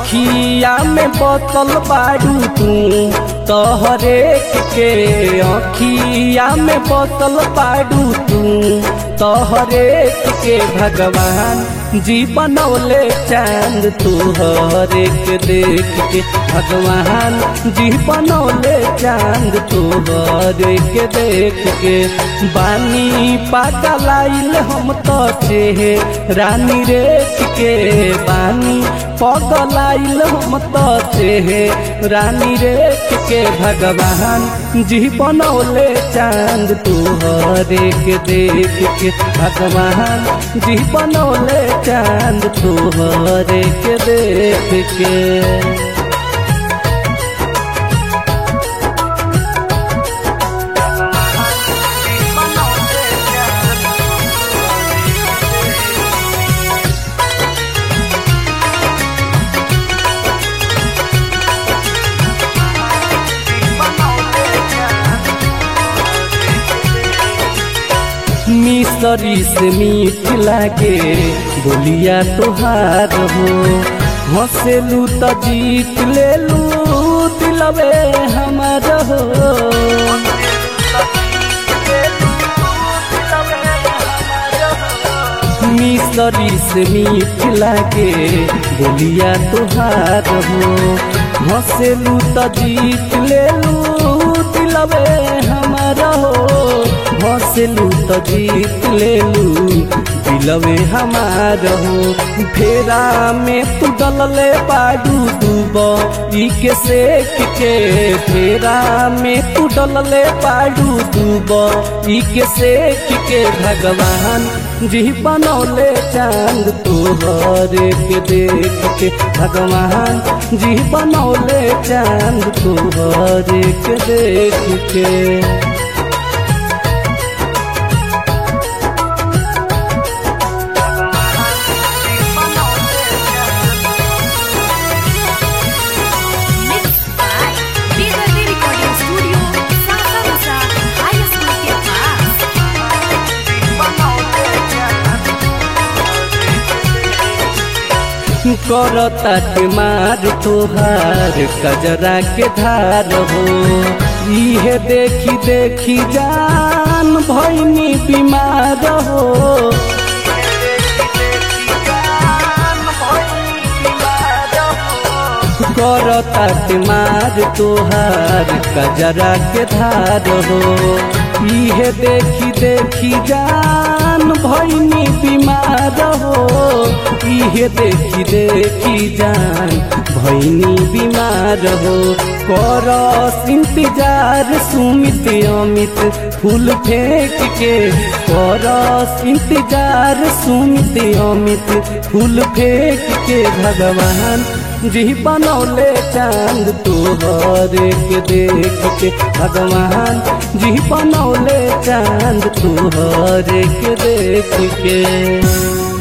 अखिया में बोतल बारू तू तोहरे के अखिया में बोतल बारू तू तोहरे के भगवान जी बनौले चांद तोहरे के देख के भगवान जी बनौले चांद तोहरे के देख के बानी पागलाइल हम तो चेहे रानी रेख के बानी पगलाइल हम तो चेहे रानी रेख के भगवान जी बनौले चांद तोहरे के देख के भगवान जी बनौले चांद तोहरे के देख के मिसरी से मीठ लागे बोलिया तोहार हो हंसेलू तो जीत लेलू दिलवे हमार हो मिसरी से मीठ लागे बोलिया तोहार हो हंसेलू तो जीत लेलू दिलवे हमार हो हंसलू तो जीत लेलू दिलवे हमार हो फेरा में तू डलले बाडू दूब ई के सेक के फेरा में तू डलले बाडू दूब ई के सेक के भगवान जी बनौले चांद तोहरे के देख के भगवान जी बनौले चांद तोहरे के देख के Mixed by Bigger Recording Studio, Sasa Musa, High School के पास करता मार तोहार कजरा के धार हो इहे देखी देखी जान भैनी बीमार हो करता मार तोहार कजरा के धार हो इहे देखी देखी जान भैनी बीमार हो इहे देखी देखी जान भैनी बीमार हो करस इंतजार सुमित अमित फूल फेंक के करस इंतजार सुमित अमित फूल फेंक के भगवान जी बनौले चांद तोहरे के देख के भगवान जी बनौले चांद तोहरे के देख के